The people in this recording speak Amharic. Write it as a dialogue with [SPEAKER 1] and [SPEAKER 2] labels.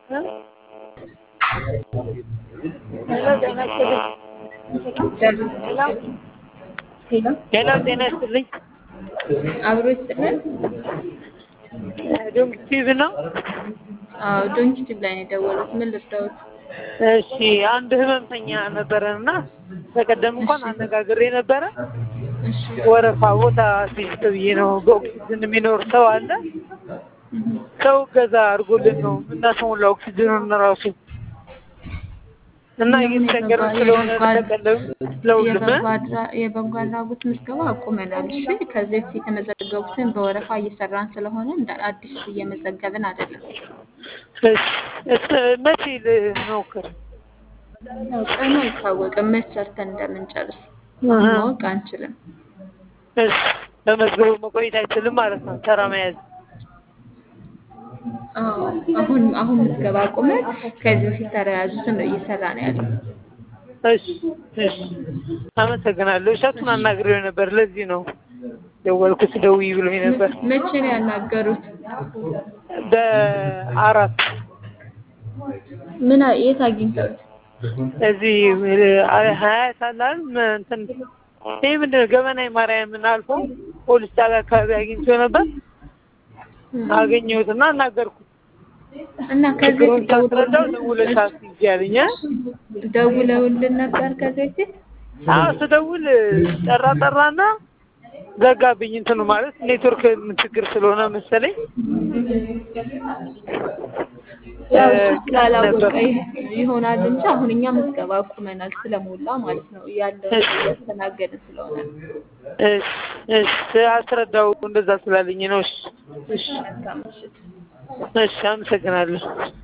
[SPEAKER 1] ሄሎ ጤና ይስጥልኝ። ሄሎ
[SPEAKER 2] ሄሎ
[SPEAKER 1] ሄሎ ጤና ይስጥልኝ።
[SPEAKER 2] አብሮ ይስጥልን።
[SPEAKER 1] ዶንክ ቲቪ ነው።
[SPEAKER 2] አዎ ዶንኪ ቲቪ ላይ ነው የደወሉት። ምን ልርዳዎት?
[SPEAKER 1] እሺ አንድ ህመምተኛ ነበረን እና በቀደም እንኳን አነጋግሬ ነበረ።
[SPEAKER 2] እሺ
[SPEAKER 1] ወረፋ ቦታ ሲስት ብዬ ነው በኦክሲጅን የሚኖር ሰው አለ። ሰው እገዛ አድርጎልን ነው እናስሞላ ኦክሲጅኑን ራሱ እና እየተቸገርን ስለሆነ ተቀለም ለሁሉም
[SPEAKER 2] የበጎ አድራ- የበጎ አድራጎት ምዝገባ አቁመናል። እሺ ከዚህ በፊት የተመዘገቡትን በወረፋ እየሰራን ስለሆነ እንደ አዲስ እየመዘገብን አይደለም።
[SPEAKER 1] እሺ እስ- መቼ ልሞክር?
[SPEAKER 2] ያው ቀኑ አይታወቅም፣ መች ሰርተን እንደምንጨርስ
[SPEAKER 1] አሀ።
[SPEAKER 2] ማወቅ አንችልም።
[SPEAKER 1] እሺ በመዝገቡ መቆየት አይችልም ማለት ነው። ተራ መያዝ
[SPEAKER 2] አዎ አሁን አሁን ምዝገባ አቁመን ከዚህ በፊት ተረያዙትን ነው እየሰራ ነው ያለው።
[SPEAKER 1] እሺ እሺ አመሰግናለሁ። እሸቱን አናግሬው ነበር። ለዚህ ነው ደወልኩት። ደውዪ ብሎኝ ነበር።
[SPEAKER 2] መቼ ነው ያናገሩት?
[SPEAKER 1] በአራት
[SPEAKER 2] ምን አ- የት አግኝተውት?
[SPEAKER 1] እዚህ ሀያት አላል እንትን ይህ ምንድን ነው ገበናይ ማርያምን አልፎ ፖሊስ ጣቢያ አካባቢ አግኝቼው ነበር። አገኘሁትና አናገርኩት።
[SPEAKER 2] እና ከዚህ
[SPEAKER 1] ችግሩን
[SPEAKER 2] በፊት
[SPEAKER 1] ሳስረዳው ደውለሽ አስይዤ አለኝ። እ?
[SPEAKER 2] ደውለውልን ነበር ከዚህ በፊት?
[SPEAKER 1] አዎ ስደውል ጠራ ጠራና ዘጋብኝ። እንትኑ ማለት ኔትወርክ ችግር ስለሆነ መሰለኝ
[SPEAKER 2] ያው
[SPEAKER 1] እ፣
[SPEAKER 2] እሱ ስላላወቀ
[SPEAKER 1] ነበር።
[SPEAKER 2] ይሆናል እንጂ አሁን እኛ ምዝገባ አቁመናል ስለሞላ ማለት ነው ያለው እያስተናገድን ስለሆነ
[SPEAKER 1] እሺ እሺ አስረዳው እንደዛ ስላለኝ ነው። እሺ እሺ
[SPEAKER 2] መልካም ምሽት።
[SPEAKER 1] እሺ አመሰግናለሁ።